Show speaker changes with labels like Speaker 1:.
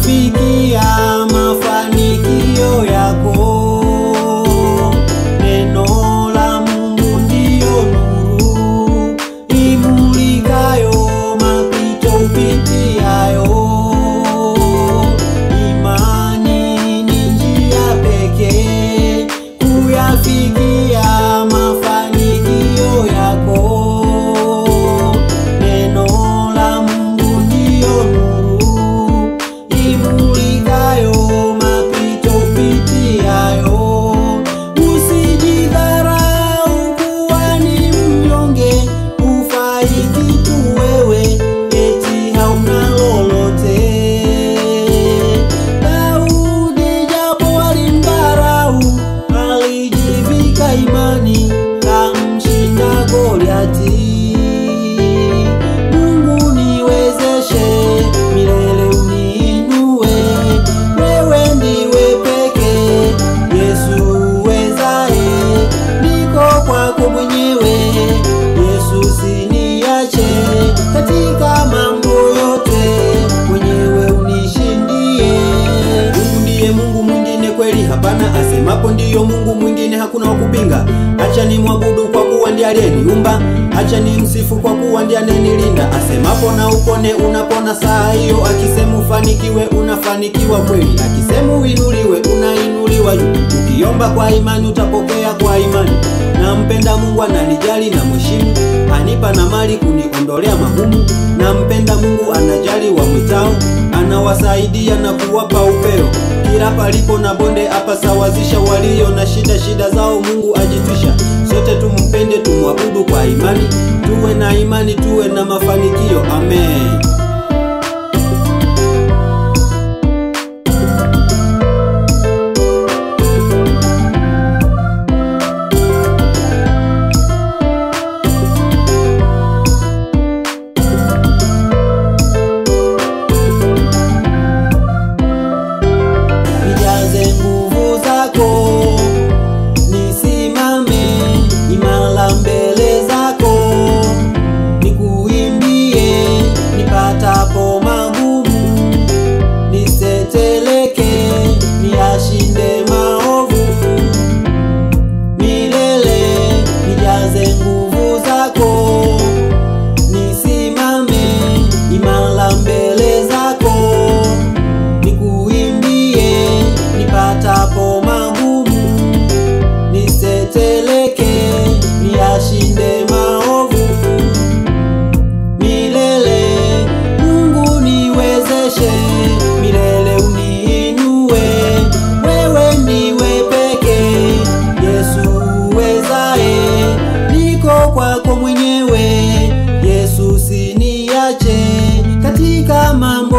Speaker 1: kuyafikia mafanikio yako. Neno la Mungu ndiyo nuru imulikayo mapito upitiayo. Imani ni njia pekee kuyafikia mafanikio yako. Neno la Mungu ndiyo nuru imulikayo mapito upitiayo. Usijidharau kuwa ni mnyonge, hufai kitu wewe, eti hauna lolote. Daudi japo alimdharau, alijivika imani, kamshinda Goliati. Mungu niwezeshe, milele uniinue, wewe ndiwe pekee, Yesu uwezaye, niko kwako mwenyewe, Yesu siniache, katika mambo yote, mwenyewe unishindie. Mungu ndiye Mungu mwingine kweli hapana, asemapo ndiyo Mungu mwingine hakuna wa kupinga. Acha ni mwabudu kwa kuwa ndiye aliyeniumba, acha ni msifu kwa kuwa ndiye anayenilinda. Asemapo na upone, unapona saa hiyo. Akisema ufanikiwe, unafanikiwa kweli. Akisema uinuliwe, unainuliwa juu. Ukiomba kwa imani, utapokea kwa imani. Nampenda Mungu, ananijali na mheshimu, anipa na mali kuniondolea magumu. Nampenda Mungu, anajali wa mwitao, anawasaidia na kuwapa upeo. Kila palipo na bonde apasawazisha, walio na shida shida zao Mungu ajitwisha. Sote tumpende, tumwabudu kwa imani, tuwe na imani, tuwe na mafanikio. Amen. nijaze nguvu zako, nisimame imara mbele zako, nikuimbie nipatapo magumu, niseteleke niyashinde maovu milele, nijaze nguvu zako, nisimame imara mbele zako nikuimbie nipatapo magumu, niseteleke niyashinde maovu milele. Mungu niwezeshe, milele uniinue, wewe ndiwe pekee, Yesu uwezaye, niko kwako mwenyewe, Yesu siniache katika mambo